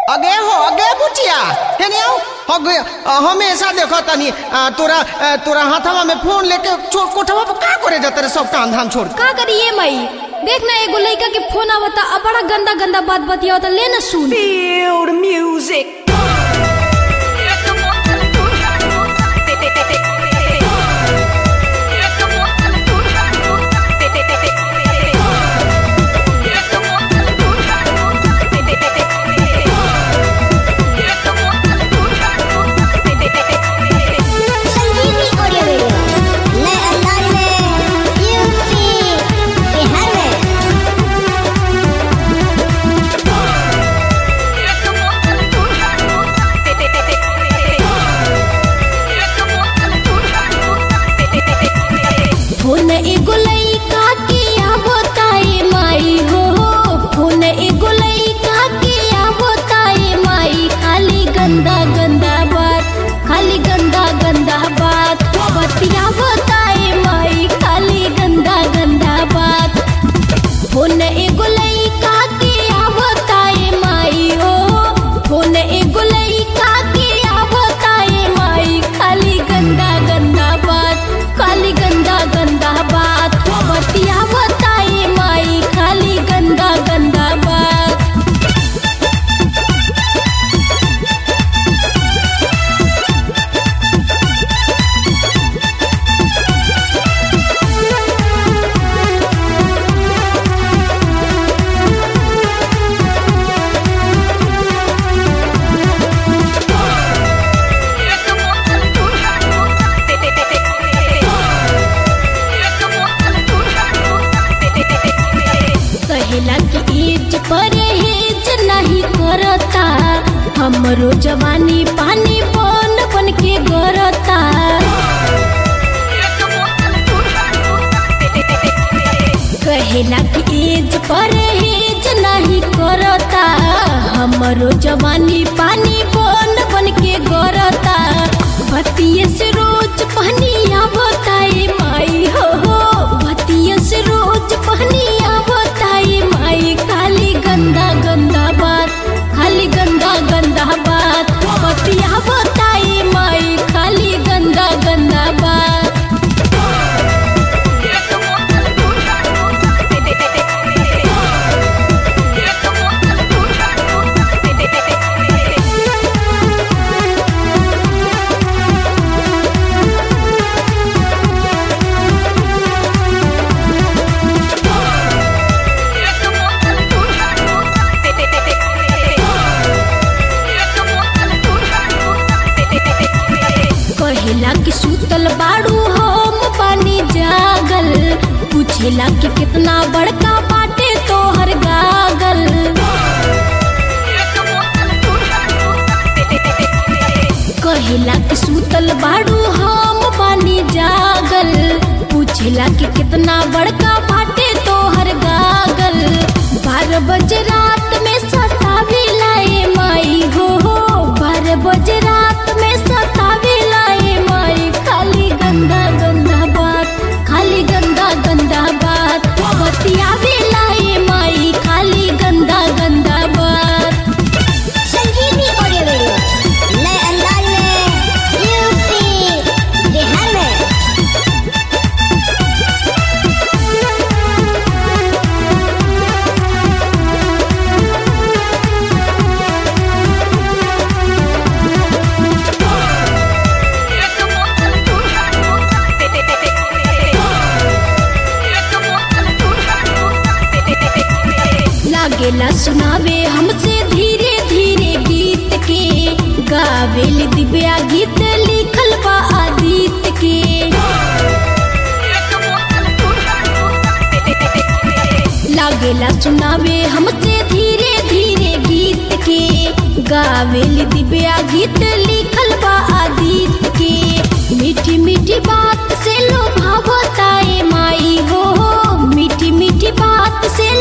अगे हो अगे बुचिया हेने आओ अगे अ, हमेशा देखो तनी अ, तोरा अ, तोरा हाथवा में फोन लेके चो कोठवा पर का करे जाते रे सब काम धाम छोड़ के? का करिए मई देख ना एगो लड़का के फोन आवता अब बड़ा गंदा गंदा बात बतियावता ले ना सुन Feel the music. Sanjeevani audio video नए अंदाज में यूपी बिहार में फोन एगो लड़का के आवताए माई हो फोन एगो लड़का के आवताए माई खाली गंदा गंदा बात खाली गंदा गंदा बात बतियावताए माई खाली गंदा गंदा बात फोन एगो लड़का के आवताए माई हो फोन एगो लड़का के आवताए माई खाली गंदा गंदा बात खाली गंदा गंदा बात बतियावताए माई खाली गंदा गंदा बात कहेला कि एज परहेज नहीं करता हमरो जवानी पानी बन बन के गरता कहेला कि एज परहेज नहीं करता हमरो जवानी पानी बन बन के गरता बतिये से रोज पहनिया बताए माई हो हो बतिये से रोज पहनिया बताए माई खाली गंदा गंदा बात खाली गंदा गंदा बात बतिया बताए माई खाली गंदा गंदा बात कहेला कि सुतल बाड़ू हम पानी जागल पूछेला कि कितना बड़का बाटे तोहर गागल कहेला कि सुतल बाड़ू हम पानी जागल पूछेला कि कितना बड़का बाटे तोहर गागल बारह बजे रात में सतावे लाए माई हो हो बारह बजे रात में सतावे लाए माई खाली गंदा गंदा बात खाली गंदा गंदा बात बतियावे लाए माई खाली गंदा गंदा बात संजीवनी ऑडियो वीडियो नए अंदाज में यूपी बिहार में लागेला सुनावे हमसे धीरे धीरे गीत के गावेल दिव्या गीत लिखल बा आदित्य के लागेला सुनावे हमसे धीरे धीरे गीत के गावेल दिव्या गीत लिखल बा आदित्य के मीठी मीठी बात से लोभावताए माई हो मीठी मीठी बात से